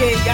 kéèyà.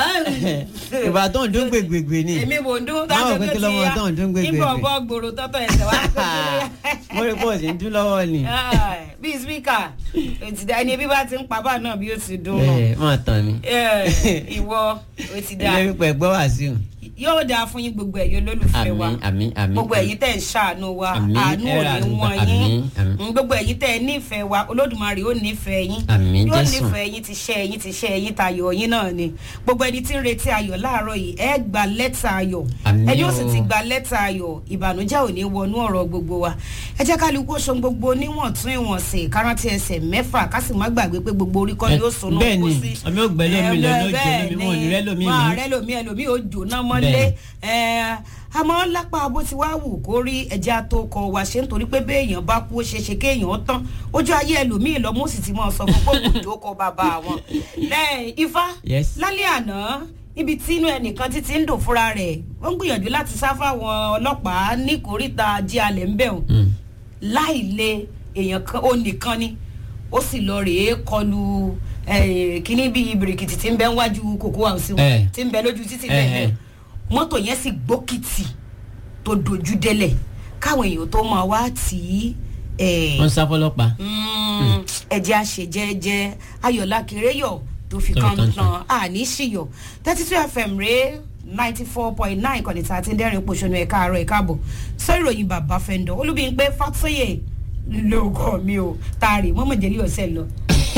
ìbá tó ń dún gbègbègbè ni èmi wò ń dún Máa wò pé kí lọ́mọ tó ń dún gbègbègbè. nígbà ọgbọ́ gbòòrò tọ́tọ̀ ẹ̀sẹ̀ wá kó mo rí pọ̀ sí ń dún lọ́wọ́ ni. bí spíkà ẹni bí bá ti ń pa bá náà bí ó ti dún ẹ máa tàn mí. ìwọ ó ti dáa ilé pípẹ́ gbọ́ wá sí o. yóò dáa fún yín gbogbo ẹ̀yin olólùfẹ́ wa àmín àmín àmín. gbogbo ẹ̀yin tẹ̀ ń ṣàánú wa Àmín. àánú ò Ẹ ra ní wọ́n àdúgbò. yín Àmín, àmín. Mm, gbogbo ẹ̀yin tẹ̀ nífẹ̀ẹ́ wa olódùmarè ó nífẹ̀ẹ́ yín Àmín, yóò Jésù. nífẹ̀ẹ́ yín ti ṣẹ́ yín ti ṣẹ́ yín tayọ̀ yín náà ni gbogbo ẹni tí ń retí ayọ̀ láàárọ̀ yìí ẹ gba lẹ́tà ayọ̀ Àmín ẹni ó sì o. ti gba lẹ́tà ayọ̀ ìbànújẹ́ ò ní wọnú ọ̀rọ̀ gbogbo wa ẹ jẹ́ kálukú ó ṣohun gbogbo níwọ̀ntún ìwọ̀nsìn kárántí ẹsẹ̀ mẹ́fà ká sì má gbàgbé pé gbogbo orí kọ́ ni ó sọnù bẹ́ẹ̀ ni, ọmọ ògbẹ́ lómi lọ ní ó bẹ́ẹ̀ jóná mi, wọn ò ní rẹ́ lómi wọn mú. àrẹ́ lómi ẹlòmí ò jóná mọ́lé Bẹ́ẹ̀. ẹ àmọ́ lápá bó ti wá wù kó rí ẹja tó kọ wá ṣe nítorí pé béèyàn bá kú ó ṣeé ṣe kéèyàn tán ojú ayé ẹlòmíì lọ mo sì ti máa sọ fún pé kò tó kọ bàbá wọn. lẹ́yìn ifá Yes. lálẹ́ àná níbi tí inú ẹnìkan títí ń dùn fúnra rẹ̀ ó ń gbìyànjú láti sá fáwọn ọlọ́pàá ní kòríta jí alẹ̀ ń bẹ̀ wọ́n Mm. láì lè èèyàn kan ó nìkan ni ó sì lọ rèé kọlu eh, kíní bíi bìrìkìtì tí ń bẹ níwájú kòkó àwòsí wọn Eh. tí ń bẹ lójú títì Eh, bẹ́ẹ̀ eh. mọ́tò yẹn sì gbókìtì tó dojú délẹ̀ káwọn èèyàn tó máa wá tì í eh, wọ́n ń sá fọlọ́pàá. Mm, ẹjẹ àṣejẹjẹ ayọ̀lá kérésìọ̀ tó fi Tó fi kan kan tán àní ṣìyọ̀ thirty two fm rèé ninety four point nine kọ́ni tá a ti ń dẹ́rìn pòṣónú ẹ̀ka àárọ̀ ẹ̀ka àbọ̀ sọ ìròyìn bàbá fẹ́ndọ̀ olúbíyìn pé fàtúyè lóògùn mi ò taari mọ́mọ́jẹ́lì ọ̀sẹ̀ lọ.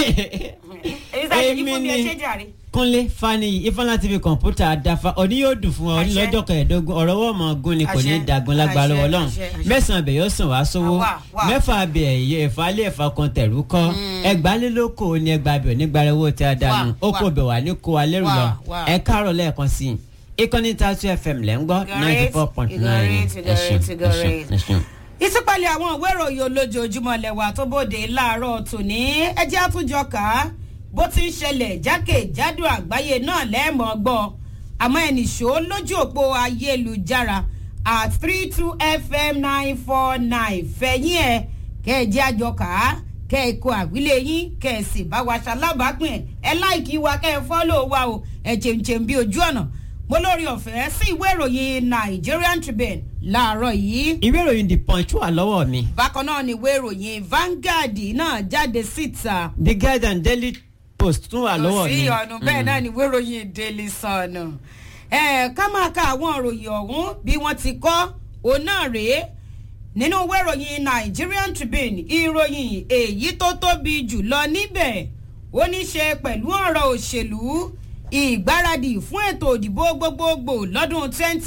èyí sáà ṣe ní fún mi ẹ ṣe jàre. kúnlé fani ifeanyi tv kọ̀ǹpútà dafa òní yóò dùn fún ọ ní Àṣẹ. lọ́jọ́ kẹẹ̀ẹ́dógún ọ̀rọ̀ wọ́n mọ̀ gún ni kò ní Àṣẹ. dagun lágbára Àṣẹ, lọ́wọ́ ọlọ́run àṣẹ, àṣẹ. mẹ́sàn-án bẹ̀ yóò sàn wá sówó Wà, wà. mẹ́fà abẹ ẹ̀yẹ ẹ̀fà alẹ́ ẹ̀fà kan tẹ̀rú kọ́ ẹgbàálélókò ní ẹgbàá bẹ̀ onígbàrá owó tí a dànù Wà, ó kò wà. bẹ̀ wá ní kó wa lẹ́rù Wà, lọ wà. ẹ káàárọ̀ lẹ́ẹ̀kan sí i ìkànnì tatu fm lẹ́ ń gbọ́ ninety four point nine Ìgọ̀rẹ́, ìgọ̀rẹ́, ìgọ̀rẹ́. ìtúpalẹ̀ àwọn ìwé ìròyìn olójoojúmọ́ lẹ́wà tó bòde láàárọ̀ tòní ẹjẹ́ àtúnjọ kà á bó ti ń ṣẹlẹ̀ jákèjádò àgbáyé náà lẹ́ẹ̀mọ́ gbọ́ àmọ́ ẹnìṣó lójú òpó ayélujára at three two fm nine four nine fẹ̀yìn ẹ̀ kẹ́ ẹ jẹ́ àjọ kà á kẹ́ ẹ kó àwílé yín kẹ́ ẹ sì bá wa ṣalábàápín ẹ̀ ẹ láìkí wa kẹ́ ẹ fọ́lọ́ wa o ẹ̀ chèǹchèǹ bí ojú ọ̀nà mo lórí ọ̀fẹ́ sí ìwé ìròyìn nigerian tribune láàárọ̀ yìí ìwé ìròyìn the punch wà lọ́wọ́ mi bákan náà ni ìwé ìròyìn Vanguard náà jáde síta the guardian daily post tún wà lọ́wọ́ kò mi sí ọ̀nà bẹ́ẹ̀ náà ni ìwé ìròyìn Daily Sun ẹ̀ ká máa ka àwọn ìròyìn ọ̀hún bí wọ́n ti kọ́ òun náà rèé nínú ìwé ìròyìn Nigerian Tribune ìròyìn èyí tó tóbi jù lọ níbẹ̀ ó ní ṣe pẹ̀lú ọ̀rọ̀ òṣèlú ìgbáradì fún ètò òdìbò gbogbogbò lọ́dún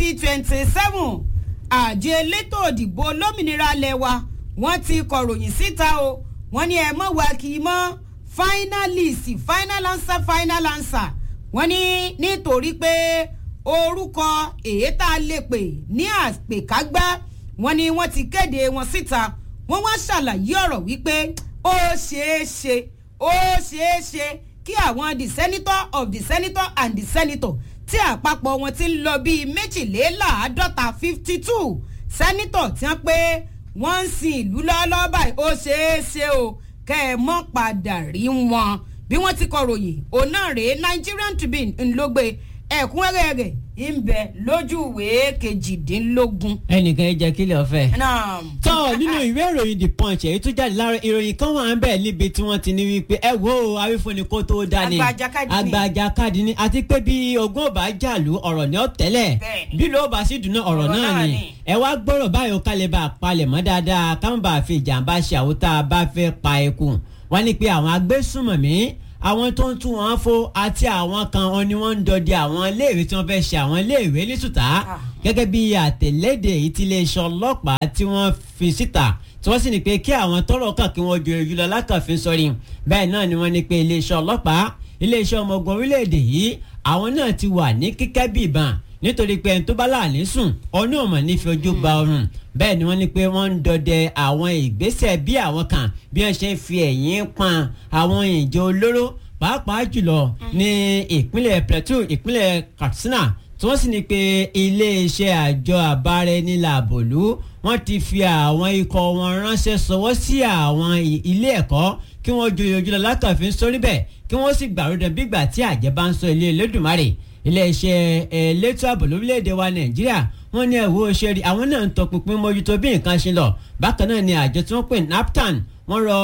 2027 àjọ elétò òdìbò olómìnira lẹ́wà wọ́n ti kọ̀ròyìn síta o wọ́n ní ẹ mọ̀ wá kì í mọ́ finalist final answer final answer wọ́n ní nítorí pé orúkọ èyí tá a lè pè ní àpèkágbá wọ́n ní wọ́n ti kéde wọn síta wọ́n wá ṣàlàyé ọ̀rọ̀ wípé ó ṣeé ṣe ó ṣeé ṣe kí àwọn the senator of the senator and the senator tí àpapọ̀ wọn ti ń lọ bíi méjìléláàádọ́ta fifty two senator tí wọ́n pé wọ́n ń sin ìlú lọ́wọ́lọ́wọ́ báyìí ó ṣeé ṣe o kẹ́ ẹ mọ́ padà rí wọn bí wọ́n ti kọ ròyìn òun náà rèé Nigerian Tribune ńlọgbẹ ẹ̀kúnrẹ́rẹ́ rẹ̀ ń bẹ lójú ìwé kejìdínlógún. ẹnìkan ẹ jẹ́ kílẹ̀ ọ̀fẹ́. náà tọ́ nínú ìwé ìròyìn the punch èyí tó jáde lára ìròyìn kan wà ń bẹ̀ níbi tí wọ́n ti ní wípé ẹ wo awífúnni kó tó dání Àgbàjàkadì ni. àgbàjàkadì ni àti pé bí ogún ọba jàlú ọ̀rọ̀ ní ọ̀tẹ́lẹ̀ Bẹ́ẹ̀ni. bí ló bá sì dùnú ọ̀rọ̀ Ọ̀rọ̀ náà náà ni ni. ẹ wá gbọ́rọ̀ báyìí ó kálẹ̀ bá a palẹ̀ mọ́ dáadáa káwọn bá a fi ìjàmbá ṣe àwọn tá a bá fẹ́ pa eku wọ́n ní pé àwọn agbésùnmọ̀mí àwọn tó ń tún wọn fo àti àwọn kan wọn ni wọ́n ń dọdẹ àwọn iléèwé tí wọ́n fẹ́ ṣe àwọn iléèwé ní sùtá Ah. gẹ́gẹ́ bí àtẹ̀lédè èyí tí iléeṣẹ́ ọlọ́pàá tí wọ́n fi síta tí wọ́n sì ní pé kí àwọn tọ́rọ̀ kàn kí wọ́n ju èyí lọ lákàfin sọrí bẹ́ẹ̀ náà ni wọ́n ní pé iléeṣẹ́ ọlọ́pàá iléeṣẹ́ ọmọ ogun orílẹ̀-èdè yìí àwọn náà ti wà ní kíkẹ́ bí ìbọn nítorí pé ẹni tó bá láàánú sùn ọ̀nà ọ̀mọ̀ ní fi ojú gba ọrùn bẹ́ẹ̀ ni wọ́n ní pé wọ́n ń dọdẹ àwọn ìgbésẹ̀ bí àwọn kan bí wọ́n ṣe ń fi ẹ̀yìn pọn àwọn ìjọ olóró pàápàá jùlọ ní ìpínlẹ̀ Plateau ìpínlẹ̀ Katsina tí wọ́n sì ní pé iléeṣẹ́ àjọ àbáraẹnilàbòlú wọ́n ti fi àwọn ikọ̀ wọn ránṣẹ́ sọwọ́ sí àwọn i- ilé ẹ̀kọ́ kí wọ́n joyè ojúlọ lákàfin sórí bẹ́ẹ̀ kí wọ́n sì gbàrúdàn bígbà tí àjẹ́ bá ń sọ ilé Elédùmarè iléeṣẹ́ elétò ààbò lórílẹ̀‐èdè wa Nàìjíríà wọ́n ní ẹ̀wọ́ òṣèré àwọn náà ń tọpinpin mójútó bí nǹkan ṣe lọ bákan náà ni àjọ tí wọ́n pè NAPTAN wọ́n rọ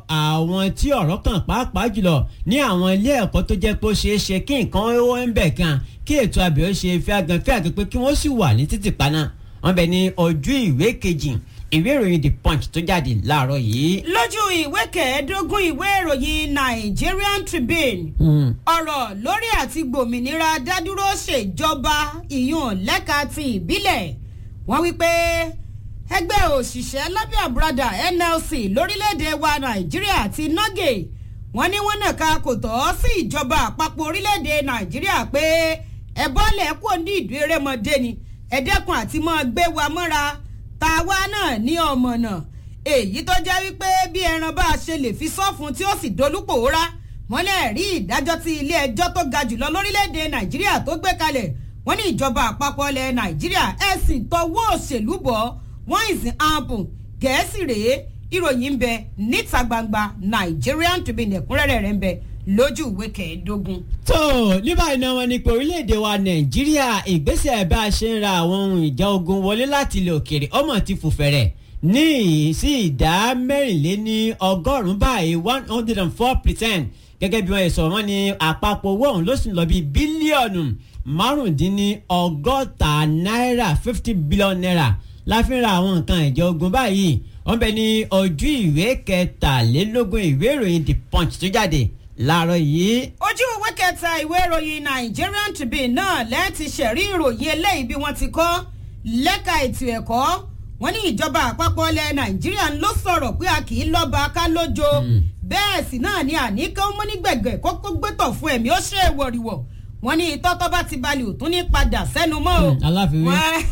àwọn tí ọ̀rọ̀ kàn pàápàá jùlọ ní àwọn ilé ẹ̀kọ́ tó jẹ́ pé ó ṣeé ṣe kí nǹkan ó ń bẹ̀ kan kí ètò àbẹ̀ ó ṣe fi agan fẹ́ àgbẹ̀ pé kí wọ́n sì wà ní títì paná wọ́n bẹ̀ ní ojú ìwé kejì ìwé ìròyìn The Punch tó jáde láàárọ̀ yìí. lójú ìwé kẹẹ̀ẹ́dógún ìwé ìròyìn Nigerian Tribune ọ̀rọ̀ lórí àti gbòmìnira dádúró ṣèjọba ìyún lẹ́ka ti ìbílẹ̀ wọ́n wí pé ẹgbẹ́ òṣìṣẹ́ lábẹ́ àbúradà NLC lórílẹ̀‐èdè wa Nàìjíríà ti nọ́gẹ̀ wọ́n ní wọ́n nàka kò tọ́ sí ìjọba àpapọ̀ orílẹ̀‐èdè Nàìjíríà pé ẹ bọ́lẹ̀ kò ní ìdú erémọdé ni ẹ dẹ́kun àti mọ́ gbé wa mọ́ra tàwa náà ní ọmọ náà èyí tó jẹ́ wípé bí ẹran bá a ṣe lè fi sọ́fun tí ó sì dolúpòórá wọ́n lè rí ìdájọ́ tí ilé ẹjọ́ tó ga jùlọ lórílẹ̀‐èdè Nàìjíríà tó gbé kalẹ̀ wọ́n ní ìjọba àpapọ̀ ilẹ̀ Nàìjíríà ẹ̀sìn tọwọ́ òṣèlú bọ̀ wọ́n ìsìn ààbùn gẹ̀ẹ́sì rèé ìròyìn ń bẹ níta gbangba Nigerian Tribune ẹ̀kúnrẹ́rẹ́ rẹ̀ ń bẹ lójú ìwé kẹẹ̀ẹ́dógún. tó ní báyìí náà wọn ní pé orílẹ̀-èdè wa nàìjíríà ìgbésẹ̀ bá a ṣe ń ra àwọn ohun ìjà ogun wọlé láti ilẹ̀ òkèèrè ọmọ ti fò fẹ̀rẹ̀ ní sí ìdá mẹ́rìnléní ọgọ́rùn-ún báyìí one hundred and four percent gẹ́gẹ́ bí wọ́n yẹ sọ̀rọ̀ wọ́n ní àpapọ̀ owó ọ̀hún ló sì ń lọ bí bílíọ̀nù márùndínní ọgọ́ta náírà fifty billion naira la fi ń ra àwọn nǹkan ìjà ogun báyìí wọ́n bẹ ní ojú ìwé kẹtàlélógún ìwé ìròyìn The Punch tó jáde láàárọ̀ yìí. ojú ìwé kẹta ìwé ìròyìn Nigerian Tribune náà lẹ́ẹ̀tì ṣẹ̀rí ìròyìn eléyìí bí wọ́n ti kọ́ lẹ́ka ètò ẹ̀kọ́ wọ́n ní ìjọba àpapọ̀ ilẹ̀ Nàìjíríà ló sọ̀rọ̀ pé a kì í lọ́ba ká lójo bẹ́ẹ̀ sì náà ni àníkẹ́ ó mú ní gbẹ̀gbẹ̀ kókó gbẹ́tọ̀ fún ẹ̀mí ó ṣe é wọ̀rìwọ̀ wọ́n ní tọ́tọ́ bá ti balẹ̀ ò tún ní padà sẹ́nu mọ́ o aláfiwé.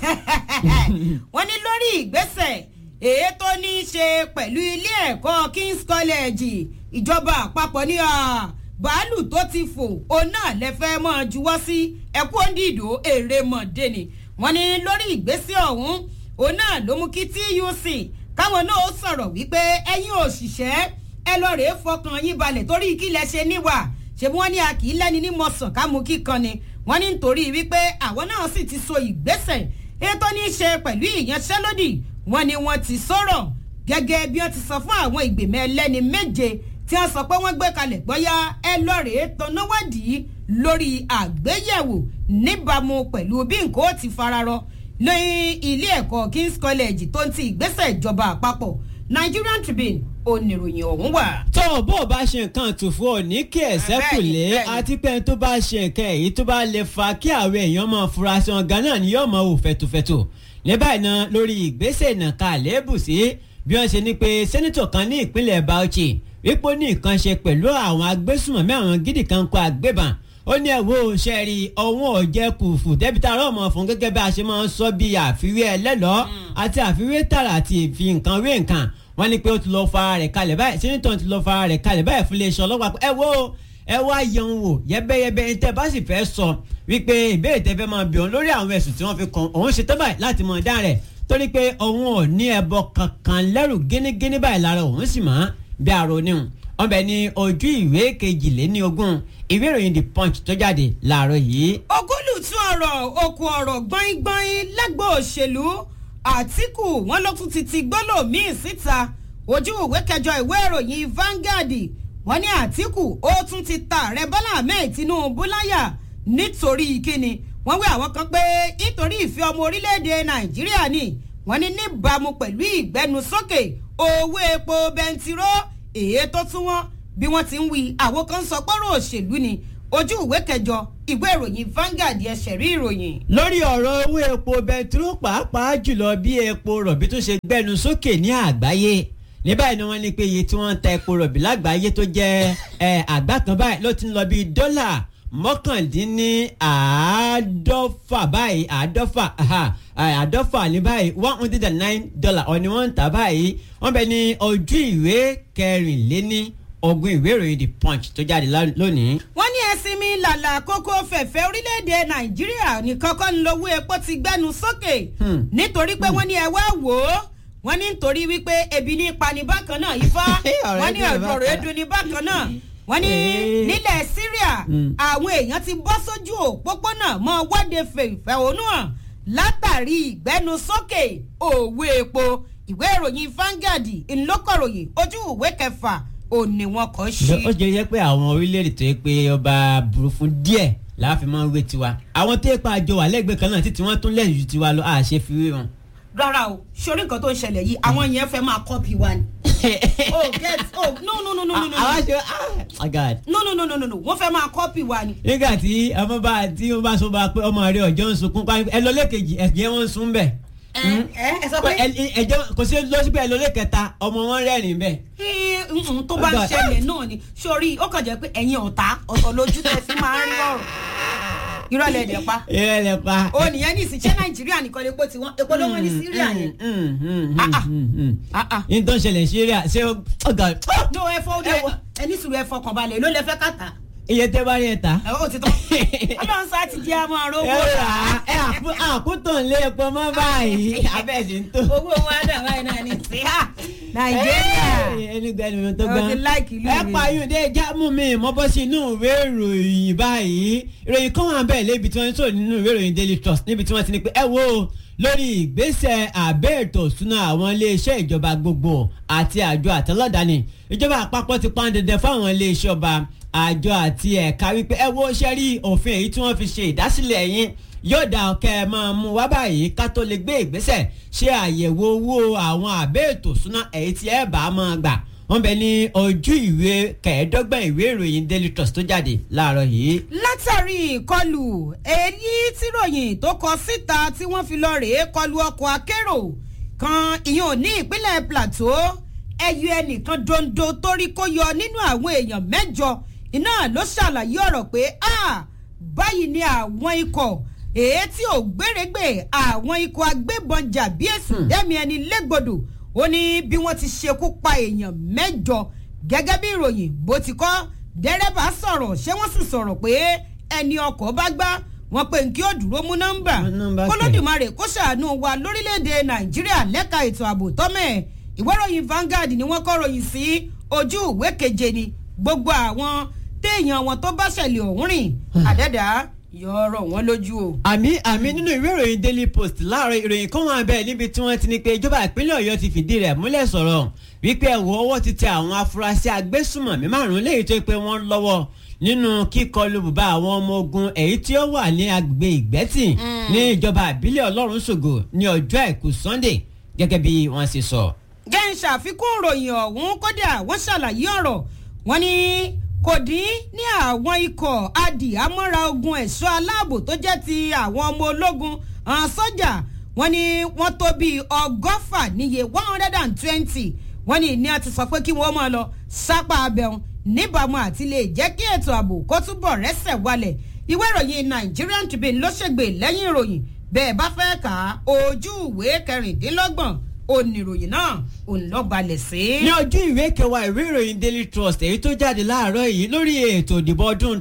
wọ́n ní lórí ìgbésẹ̀ èyí tó ní í ṣe pẹ̀lú ilé ẹ̀kọ́ King's College ìjọba àpapọ̀ ní bàálù tó ti fò òun náà lè fẹ́ mọ́ juwọ́ sí ẹ̀kú òǹdìdó èrè mọ̀dé ni wọ́n ní lórí ìgbésẹ̀ ọ̀hún òun náà ló mú kí TUC káwọn náà ó sọ̀rọ̀ wípé ẹ̀yin òṣìṣẹ́ ẹ lọ rèé fọkàn yín balẹ̀ torí kí lẹ ṣe níwà ṣé wọ́n ní a kì í lẹ́ni ní mọ̀sán ká mú kíkan ni wọ́n ní nítorí wípé àwọn náà sì ti so ìgbésẹ̀ ètò ní í ṣe pẹ̀lú ìyanṣẹ́lódì wọ́n ní wọ́n ti sọ̀rọ̀ gẹ́gẹ́ bí wọ́n ti sọ fún àwọn ìgbìmọ̀ ẹlẹ́ni méje tí wọ́n sọ pé wọ́n gbé kalẹ̀ gbọ́yá ẹ lọ́ọ̀rẹ́ tọ́náwádìí lórí àgbéyẹ̀wò níbàámu pẹ̀lú bí nǹkan ó ti fararọ lóyún ilé ẹ̀kọ́ King's College tó ń ti ìgbésẹ̀ ìjọba àpapọ̀ Nigerian Tribune oníròyìn ọ̀hún wà. tó o bó o bá ṣe nǹkan tùfú ò ní kí ẹ̀sẹ̀ kù lé bẹ́ẹ̀ni. àti pé tó bá ṣe nǹkan èyí tó bá lè fa kí àwọn èèyàn máa fura sí wọn ganan ni yóò máa wò fẹ̀tùfẹ̀tù ní báyìí náà lórí ìgbésẹ̀ ìnàka àléébù sí bí wọ́n ṣe ní pé sẹ́nitọ̀ kan ní ìpínlẹ̀ Bauchi wípé ó ní nǹkan ṣe pẹ̀lú àwọn agbésùmọ̀mí àwọn gidi kan kó agbébọn ó ní ẹ̀wọ́ sẹ́ẹ̀rì ọ̀hún ọ̀jẹ̀ kùfù dẹ́bìtà rọ́ọ̀mù fún gẹ́gẹ́ bí a ṣe máa ń sọ bí àfiwé ẹlẹ́lọ́ọ́ àti àfiwé tààrà àti ìfi nǹkan wé nǹkan wọ́n ní pé ó ti lọ fara rẹ̀ kalẹ̀ báyìí sẹ́nitọ̀ ti lọ fara rẹ̀ kalẹ̀ báyìí fún iléeṣẹ́ ọlọ́pàá pé ẹ wo ẹ wá yẹun wò yẹ́bẹ́yẹ́bẹ́ tẹ́ bá sì fẹ́ sọ wípé ìbéèrè tẹ́ fẹ́ máa bí òun lórí àwọn ẹ̀sùn tí wọ́n fi kàn òun ṣe tán báyìí láti mọ̀ dá rẹ̀ torí pé òun ò ní ẹbọ kankan lẹ́rù gínígíní báyìí lára òun sì mọ́ bí àrò níhùn wọ́n bẹ ní ojú ìwé kejìléní ogún ìwé ìròyìn the punch tó jáde láàárọ̀ yìí. ogúlùtú ọ̀rọ̀ okùn ọ̀rọ̀ gbọ́ngbọ́n lẹ́gbọ̀ọ́ òṣèlú àtìkù wọn ló tún ti ti gbọ́lò míì síta ojú ìwé kẹjọ ìwé ìròyìn Vanguard wọn ní àtìkù ó tún ti ta ààrẹ bọ́lá ahmed tinubu láyà nítorí kíni wọ́n wí àwọn kan pé nítorí ìfẹ́ ọmọ orílẹ̀-èdè nàìjíríà ni wọ́n ní níbàámu pẹ̀lú ìgbẹnusókè owó epo bẹntiró èyí tó tún wọ́n bí wọ́n ti ń wí àwọn kan sọ pọ́rọ̀ òṣèlú ni ojú ìwé kẹjọ ìwé ìròyìn Vanguard ẹsẹ̀ rí ìròyìn. lórí ọ̀rọ̀ owó epo bẹntiró pàápàá jùlọ bí epo rọ̀bì tó ṣe gbẹnu sókè ní àgbáyé ní báyìí ni wọ́n ní pé iye tí wọ́n ń ta epo rọ̀bì lágbàáyé tó jẹ́ ẹ̀ àgbá kan báyìí ló ti ń lọ bí dọ́là mọ́kàndínní àádọ́fà báyìí àádọ́fà aha, àádọ́fà ní báyìí one hundred and nine dollar ọ̀ni wọ́n ń tà báyìí wọ́n bẹ ní ojú ìwé kẹrìnléní ogún ìwé ìròyìn the punch tó jáde lá- lónìí. wọ́n ní ẹ̀sìn mi làlà kókó fẹ̀fẹ̀ orílẹ̀-èdè nàìjíríà nìkan kọ́ ń lowó epo ti gbẹ́nu sókè Hmm. nítorí pé wọ́n ní ẹ wá wò ó wọ́n ní nítorí wípé ebi ní pani bákan náà ifá Ọ̀rọ̀ wọ́n ní ẹ̀dùn ọ̀rọ̀ bákan. ẹ̀dùn ní bákan náà wọ́n ní Eh. nílẹ̀ Syria Mm. àwọn èèyàn ti bọ́ sójú òpópónà mọ́ wọ́de fẹ̀hónú hàn látàrí ìgbẹ́nusókè òwe epo ìwé ìròyìn Vanguard ńlọkọ̀ròyìn ojú ìwé kẹfà òní wọn kò ṣí. ó jẹ́ jẹ́ pé àwọn orílẹ̀-èdè tó yẹ pé ọba burú fún díẹ̀ láàfin máa ń wé tiwa àwọn tó yẹ pé àjọ wà lẹ́gbẹ̀ẹ́ kan náà títí wọ́n tún lẹ́yìn ju tiwa lọ àṣẹ fi wé wọn. rárá o sórí nǹkan tó ń ṣẹlẹ̀ yìí àwọn yẹn fẹ́ máa kọ́pì wa ni. oh get oh no no no no no no àwọn aṣọ ah my god. no no no no no no wọ́n fẹ́ máa kọ́pì wa ni. nígbà tí ọmọ bá tí wọ́n bá sọ bá pé ọmọ rẹ ọjọ́ ń sunkún pa ẹ lọ lẹ́kejì ẹ̀jẹ̀ wọn ń sun bẹ̀. ẹ ẹ ẹ sọ pé ẹjọ́ kò sí lọ síbẹ̀ ẹ lọ lẹ́kẹta ọmọ wọn rẹ́rìn bẹ́ẹ̀. ẹ, mm, tó bá ń God. ṣẹlẹ̀ náà ni sórí ó kàn jẹ́ pé ẹ̀yin ọ̀tá ọ̀tọ̀ lójú tẹ̀ fi máa ń rí ọ̀rọ̀ ìrọ̀lẹ́ ẹ̀dẹ̀ pa ìrẹ́ lẹ pa. ó nìyẹn ní ìsìn ṣé nàìjíríà nìkan lè pọ̀ tiwọn èpo ló wọ́n ní síríà yẹn. Ah, ah. Ah, ah. ní tó ń ṣẹlẹ̀ síríà ṣé ọgá no ẹ fọ ọdún ẹni sùúrù ẹ fọkàn balẹ̀ ló lẹ fẹ́ kàtà iye tẹ́ bá rí ẹ ta. ẹ ó ti tán ọlọ́run sá ti di àmọ́ ẹ rówó rà á ẹ àkú- àkútàn lé epo mọ́ báyìí abẹ́ẹ̀sì ń tó. owó wọn á dà báyìí náà ní sí ha nàìjíríà ẹni gbẹnu mi tó Ó gbọ́n. ti like ìlú ẹ mi. pààyàn jámù mi mo bọ́ sí inú ìwé ìròyìn báyìí ìròyìn kan wà bẹ́ẹ̀ lébi tí wọ́n ń sọ̀rọ̀ nínú ìwé ìròyìn daily trust níbi tí wọ́n ti ní pé ẹ wo lórí ìgbésẹ̀ àbẹ́ ètò ìsúná àwọn iléeṣẹ́ ìjọba gbogbo àti àjọ àtọlọ́dàáni ìjọba àpapọ̀ ti pọn dandan fáwọn iléeṣẹ́ ọba àjọ àti ẹ̀ka wípé ẹ wo ṣe rí òfin èyí tí wọ́n fi ṣe ìdásílẹ̀ yín yóò dá ọkẹ́ ẹ máa mú wá báyìí ká tó lè gbé ìgbésẹ̀ ṣe àyẹ̀wò owó àwọn àbẹ́ ètò ìsúná èyí tí ẹ bá máa gbà wọ́n bẹ ní ojú ìwé kẹẹ̀ẹ́dọ́gbọ̀n ìwé ìròyìn daily trust tó jáde láàárọ̀ yìí. látàrí ìkọlù èyí tíròyìn tó kọ síta tí wọ́n fi lọ rèé kọlù ọkọ̀ akérò kan ìyẹn ò ní ìpínlẹ̀ plateau ẹyọ ẹnìkan dondo torí kó yọ nínú àwọn èèyàn mẹ́jọ iná ló ṣàlàyé ọ̀rọ̀ pé a báyìí ni àwọn ikọ̀ èyí tí ò gbèrègbè àwọn ikọ̀ agbébọn jàbí èsùn dẹ́mi ẹni légbodò ó ní bí wọ́n ti ṣekú pa èèyàn mẹ́jọ gẹ́gẹ́ bí ìròyìn bó ti kọ́ dẹ́rẹ́bà sọ̀rọ̀ ṣé wọ́n sì sọ̀rọ̀ pé ẹni ọkọ̀ bá gbá wọn pé nkí ó dúró mú nọ́mbà Mú nọ́mbà kẹ̀. kólódùmarè kó ṣàánú wa lórílẹ̀‐èdè nàìjíríà lẹ́ka ètò ààbò tọ́mẹ̀ ìwé ìròyìn Vanguard ni wọ́n kọ́ ròyìn sí ojú ìwé keje ni gbogbo àwọn téèyàn wọn tó bá ṣẹlẹ̀ ọ̀hún rìn àdẹ́dà yọ ọ̀rọ̀ wọn lójú o. àmì àmì nínú ìwé ìròyìn daily post láàárọ̀ ìròyìn kan wà bẹ́ẹ̀ níbi tí wọ́n ti ní pé ìjọba ìpínlẹ̀ ọ̀yọ́ ti fìdí rẹ̀ múlẹ̀ sọ̀rọ̀ wípé ẹ̀wọ̀ ọwọ́ ti tẹ àwọn afurasí agbésùmọ̀mí márùn-ún léyìí tó pé wọ́n lọ́wọ́ nínú kíkọlù bùbá àwọn ọmọ ogun èyí tí ó wà ní agbègbè ìgbẹ́tì ní ìjọba ìbílẹ̀ ọlọ́run ṣògo ní ọjọ́ àìkú sunday gẹ́gẹ́ bí wọ́n ṣe sọ. jẹ́ ń ṣàfikún ìròyìn ọ̀hún kódà wọ́n ṣàlàyé ọ̀rọ̀ wọn ni kò dín ní àwọn ikọ̀ adìhámọ́ra ogun ẹ̀ṣọ́ aláàbò tó jẹ́ ti àwọn ọmọ ológun àwọn sọ́jà wọn ni wọ́n tó bíi ọgọ́fà níye one hundred and twenty wọ́n ní ní a ti sọ pé kí wọ́n máa lọ sápá abẹ́hùn níbàámu àti lè jẹ́ kí ètò ààbò kó túbọ̀ rẹ́sẹ̀ wálẹ̀ ìwé ìròyìn Nigerian Tribune ló ṣègbè lẹ́yìn ìròyìn bẹ́ẹ̀ bá fẹ́ kà á ojú ìwé kẹrìndínlọ́gbọ̀n oníròyìn náà òun lọ balẹ̀ sí. ní ojú ìwé kẹwàá ìwé ìròyìn daily trust èyí tó jáde láàárọ̀ yìí lórí ètò ìdìbò ọdún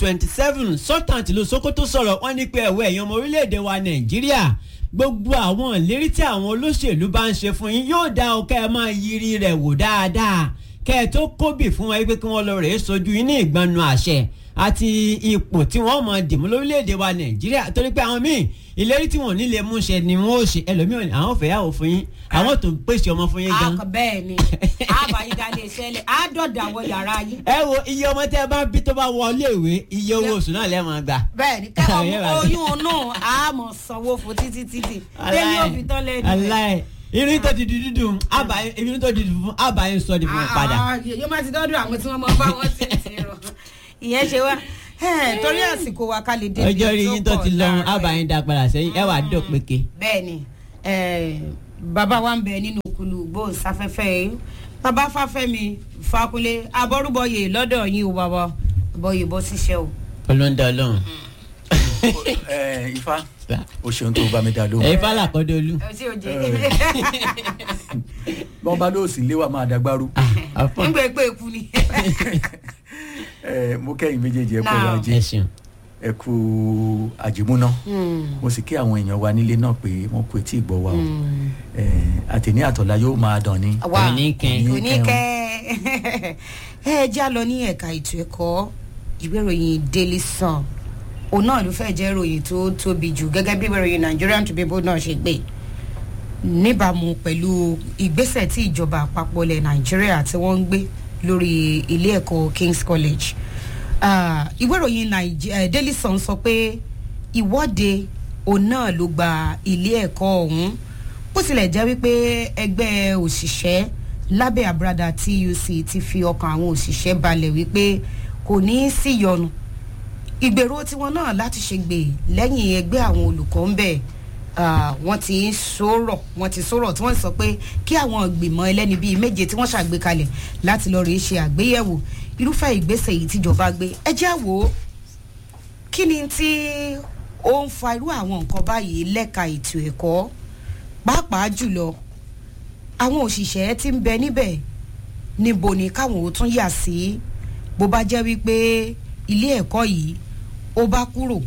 2027 sultan tìlú sokoto sọ̀rọ̀ wọ́n ní pé ẹ̀wọ̀ ẹ̀yàn ọmọ orílẹ̀-èdè wa nàìjíríà gbogbo àwọn ìlérí tí àwọn olóṣèlú bá ń ṣe fún yín yóò dá ọ kẹ́ ẹ máa yiri rẹ̀ wò dáadáa kẹ́ ẹ tó kóbì fún wọn pé kí wọ́n lọ rèé sojú yín ní ìgbanu àṣẹ àti ipò tí wọ́n mọ̀ dìmú lórílẹ̀‐èdè wa nàìjíríà torí pé àwọn míì ìlérí tí wọ́n ò ní lè mú ṣe ni wọ́n ó ṣe ẹlòmíràn àwọn ò fẹ́ yàwó fún yín àwọn tó pèsè ọmọ fún yín gan. akọ bẹ́ẹ̀ ni àbáyíká lè ṣẹlẹ̀ àádọ́dà wọ yàrá yín. ẹ wo iye ọmọ tẹ bá bí tó bá wọlé ìwé iye owó oṣù náà lẹ́ẹ̀ máa gbà. bẹ́ẹ̀ ni kẹ́ ọmọ oyún náà a mọ̀ sanwó fún títí títí tẹ́lẹ̀ òbí tán lẹ́nu. aláì irin tó ti di dúdú àbáyé irin tó di dúdú fún àbáyé sọ di fún un padà. yóò má ti dọ́dún àwọn tí wọ́n mọ bá wọn ti ti rọ ìyẹn ṣe wá torí àsìkò wa ká lè débi ọjọ́ rí yín tó ti lọ́run àbáyé dá padà sẹ́yìn ẹ wàá dọ̀ péke. bẹ́ẹ̀ ni bàbá wa ń bẹ nínú kulu gbóòsáfẹ́fẹ́ yìí bàbá fáfẹ́mi fakunlé abọ́rúbọyè lọ́dọ̀ yín o bàbá bọyè bọ́ ṣiṣẹ́ o. olóńdà ọlọ́run. ẹ ifá o ṣeun tó bá mi dá lóhùn. ẹ fàlà kọ́dọ̀ olú. ẹ ṣe òjè. bọ́n bá lóòsì léwà máa dàgbàrú. ń gbé pé eku ni. ẹ mo kẹ́yìn méjèèjì ẹ kọ́ Now. ajé ẹ ṣeun. ẹ kú àjìmúná mo sì kí àwọn èèyàn wa nílé náà pé wọn kò tí ì gbọ́ wa o Eh, àtẹ̀ní àtọ̀lá yóò máa dàn ní. wà Oníkẹ́. oníkẹ́ ẹ já lọ ní ẹ̀ka ètò ẹ̀kọ́ ìwé ìròyìn daily sun òun náà ló fẹ́ jẹ́ ìròyìn tó tóbi jù gẹ́gẹ́ bí ìwé ìròyìn nigerian tribune náà ṣe gbé níbàámu pẹ̀lú ìgbésẹ̀ tí ìjọba àpapọ̀ ilẹ̀ nàìjíríà tí wọ́n ń gbé lórí ilé ẹ̀kọ́ king's college Ah, ìwé ìròyìn Naij- eh, daily sun sọ pé ìwọ́de òun náà ló gba ilé ẹ̀kọ́ ọ̀hún bó tilẹ̀ jẹ́ wípé ẹgbẹ́ òṣìṣẹ́ lábẹ́ àbúradà tuc ti fi ọkàn àwọn òṣìṣẹ́ balẹ̀ wípé kò ní í sí yọnu ìgbèrò tiwọn náà láti ṣe gbè lẹ́yìn ẹgbẹ́ àwọn olùkọ́ ń bẹ̀ wọ́n ti ń sọ̀rọ̀ wọ́n ti sọ̀rọ̀ tí wọ́n sọ pé kí àwọn ìgbìmọ̀ ẹlẹ́ni bíi méje tí wọ́n ṣàgbékalẹ̀ láti lọ́ọ́ rèé ṣe àgbéyẹ̀wò irúfẹ́ ìgbésẹ̀ yìí tíjọba gbé ẹ jẹ́ àwò kí ni tí ó ń fa irú àwọn nǹkan báyìí lẹ́ka ètò ẹ̀kọ́ pàápàá jùlọ àwọn òṣìṣẹ́ tí ń bẹ níbẹ̀ níbo ni káwọn ò tún yà sí bó bá jẹ́ wípé ilé ẹ̀kọ́ yìí ó bá kúrò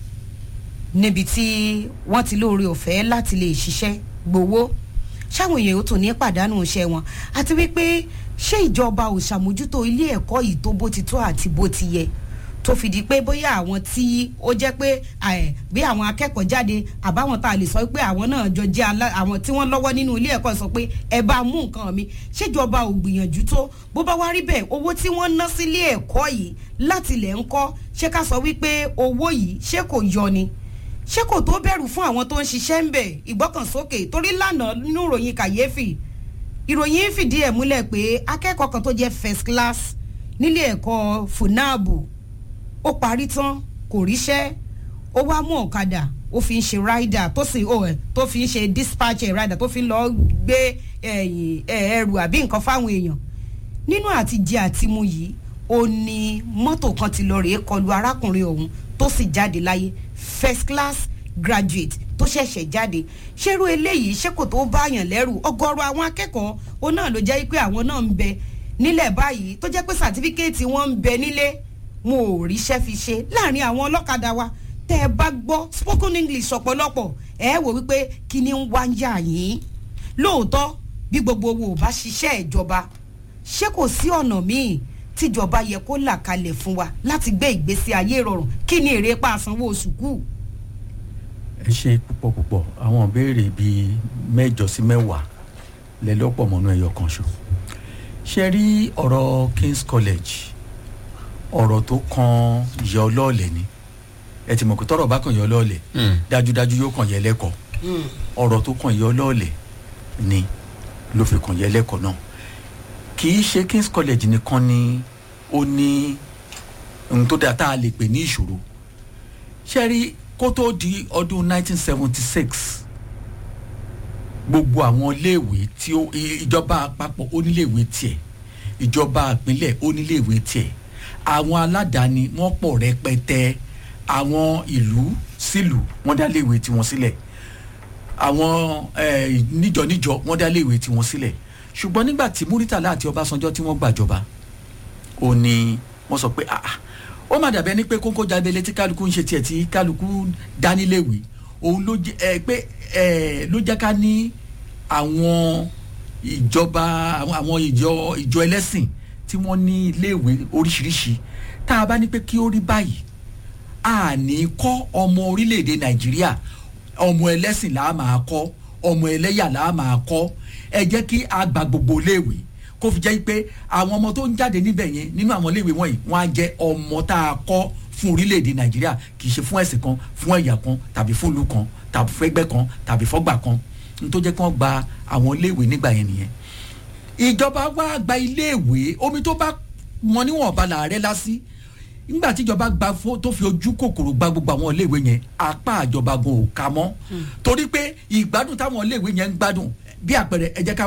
níbi tí wọ́n ti lóore ọ̀fẹ́ láti lè ṣiṣẹ́ gbowó ṣáwọn èèyàn ó tún ní pàdánù iṣẹ́ wọn àti wípé ṣé ìjọba ò ṣàmójútó ilé ẹ̀kọ́ yìí tó bó ti tó àti bó ti yẹ tó fi di pé bóyá àwọn tí ó jẹ́ pé ẹ̀, bí àwọn akẹ́kọ̀ọ́ jáde àbáwọn tá a lè sọ pé àwọn náà jọ jẹ́ alá- àwọn tí wọ́n lọ́wọ́ nínú ilé ẹ̀kọ́ sọ pé ẹ bá mú nǹkan mi ṣèjọba ò gbìyànjú tó bó bá wá rí bẹ́ẹ̀ owó tí wọ́n ná sílé ẹ̀kọ́ yìí láti lẹ̀ ń kọ́ ṣé ká sọ wípé owó yìí ṣé kò yọ ni ṣé kò tó bẹ̀rù fún àwọn tó ń ṣiṣẹ́ ń bẹ̀ ìgbọ́kànsókè torí lánàá nínú ìròyìn kàyéfì ìròyìn fìdí ẹ̀ múlẹ̀ pé akẹ́kọ̀ọ́ kan tó jẹ́ first class nílé ẹ̀kọ́ funabu ó parí tán kò ríṣẹ́ ó wá mú ọ̀kadà ó fi ń ṣe rider tó sì ó ẹ̀ tó fi ń ṣe dispatcher rider tó fi ń lọ gbé ẹ̀yìn ẹ̀, ẹrù àbí nǹkan fáwọn èèyàn nínú àtijẹ àtimu yìí ó ní mọ́tò kan ti lọ rèé kọlu arákùnrin ọ̀hún tó sì jáde láyé first class graduate tó ṣẹ̀ṣẹ̀ jáde ṣerú eléyìí ṣé kò tó báyàn lẹ́rù ọgọ́rọ̀ àwọn akẹ́kọ̀ọ́ ó náà ló jẹ́ pé àwọn náà ń bẹ nílẹ̀ báyìí tó jẹ́ pé sàtífíkẹ́ẹ̀tì wọn ń bẹ nílé wọn ò ríṣẹ́ fi ṣe láàrin àwọn ọlọ́kadà wa tẹ́ ẹ bá gbọ́ spoken english ọ̀pọ̀lọpọ̀ ẹ wò wípé kí ni ń wá ń yà yín lóòótọ́ bí gbogbo owó ò bá ṣiṣẹ́ ìjọba ṣé kò sí ọ̀nà míì tíjọba yẹ kó là kalẹ̀ fún wa láti gbé ìgbésí ayé rọrùn kí ni èrè pa àsanwó oṣù kù. ẹ ṣe púpọ̀ púpọ̀ àwọn ìbéèrè bíi mẹ́jọ sí mẹ́wàá lẹ́lọ́pọ̀ mọ́nú ẹyọ kan ṣo ṣe rí ọ̀rọ̀ king's college ọ̀rọ̀ tó kan yẹ ọlọ́ọ̀lẹ̀ ni ẹ ti mọ̀ pé tọ́rọ̀ bá kàn yẹ ọlọ́ọ̀lẹ̀ dájúdájú yóò kàn yẹ lẹ́kọ̀ọ́ ọ̀rọ̀ tó kàn yẹ ọlọ́ọ̀lẹ̀ ni ló fi kàn yẹ lẹ́kọ̀ọ́ náà kì í ṣe king's college nìkan ni ó ní ohun tó dáa tá a lè pè ní ìṣòro ṣe rí kó tó di ọdún 1976 gbogbo àwọn iléèwé tí ó i- ìjọba àpapọ̀ oníléèwé tiẹ̀ ìjọba ìpínlẹ̀ oníléèwé tiẹ̀ àwọn aládàáni wọ́n pọ̀ rẹpẹtẹ àwọn ìlú sílùú wọ́n dá léèwé tiwọn sílẹ̀ àwọn eh, níjọ níjọ wọ́n dá léèwé tiwọn sílẹ̀ ṣùgbọ́n nígbà tí muritala àti ọbásanjọ́ tí wọ́n gbàjọba ó ní wọ́n sọ pé ah ah, ó má dàbẹ́ ní pé kókó jábẹ́lẹ́ tí kálukú ń ṣe tiẹ̀ tí kálukú dáníléèwé òun ló jẹ́ ẹ pé ẹ ló jẹ́ ká ní àwọn ìjọba àwọn àwọn ìjọ ìjọ ẹlẹ́sìn tí wọ́n ní iléèwé oríṣiríṣi tá a bá ní pé kí ó rí báyìí a ní kọ́ ọmọ orílẹ̀-èdè nàìjíríà ọmọ ẹlẹ́sìn là á máa kọ́ ọmọ ẹlẹ́yà là á máa kọ́ ẹ jẹ́ kí a gba gbogbo iléèwé kó fi jẹ́ pé àwọn ọmọ tó ń jáde níbẹ̀ yẹn nínú àwọn iléèwé wọ̀nyí wọ́n á jẹ́ ọmọ tá a kọ́ fún orílẹ̀-èdè nàìjíríà kì í ṣe fún ẹ̀sìn kan fún ẹ̀yà kan tàbí fún ìlú kan tàbí fún ẹgbẹ́ kan tàbí fọ́gbà kan n tó jẹ́ kí wọ́n gba àwọn iléèwé nígbà yẹn nìyẹn ìjọba wa gba iléèwé omi tó bá mọ níwọ̀nba làárẹ̀ lásì nígbà tíjọba gba fó tó fi ojú kòkòrò gba gbogbo àwọn iléèwé yẹn apá àjọba gan ò ká mọ́ torí pé ìgbádùn táwọn iléèwé yẹn ń gbádùn bí àpẹẹrẹ ẹ jẹ́ ká